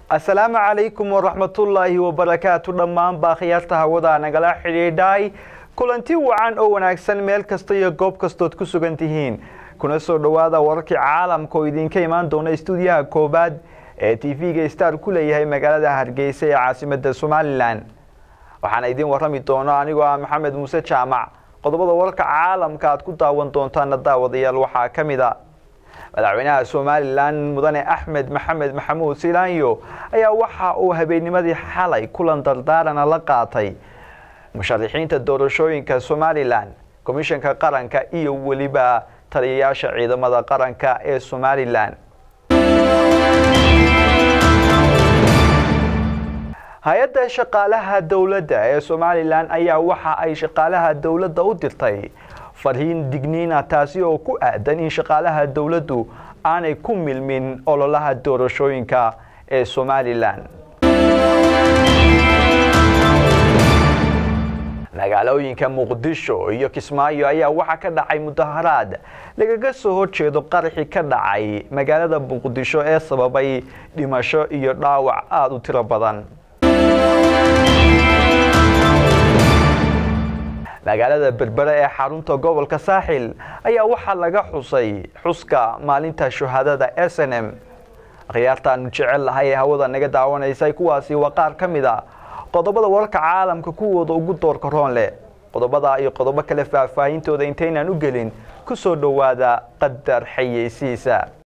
asalaamu calaykum waraxmatullaahi wabarakaatu dhammaan baa khiyaarta hawada nagala xidhiidhay kulanti wacan oo wanaagsan meel kasta iyo goob kastood ku sugan tihiin kuna soo dhowaada wararkii caalamka oo idinka imaan doona istuudiyaha koobaad ee t v-ga star ku leeyahay magaalada hargeysa ee caasimada somalilan waxaana idiin warrami doono anigoo ah maxamed muuse jaamac qodobada wararka caalamka aad ku daawan doontaana daawadayaal waxaa ka mid a madaxweynaha somalilan mudane axmed maxamed maxamuud silaanyo ayaa waxa uu habeennimadii xalay kulan dardaarana la qaatay musharaxiinta doorashooyinka somalilan komishanka qaranka iyo weliba taliyayaasha ciidamada qaranka ee somalilan hay-adda shaqaalaha dowladda ee somalilan ayaa waxa ay shaqaalaha dowladda u dirtay farhiin digniina taasi oo ku aadan in shaqaalaha dowladdu aanay ku milmin ololaha doorashooyinka ee somalilan magaalooyinka muqdisho iyo kismaayo ayaa waxaa ka dhacay mudaharaad lagaga soo horjeedo qaraxi ka dhacay magaalada muqdisho ee sababay dhimasho iyo dhaawac aada u tiro badan magaalada berbere ee xarunta gobolka saaxil ayaa waxaa laga xusay xuska maalinta shuhadada s n m khiyaartaanu jecel lahay ee hawada naga daawanaysay kuwaasi waa qaar ka mid a qodobada wararka caalamka kuwooda ugu doorka roon leh qodobada iyo qodobo kale faahfaahintooda intaynaan u gelin ku soo dhowaada qadar xayeysiisa